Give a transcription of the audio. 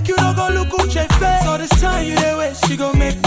make you no go look Uche face. All this time you dey waste, she gon' make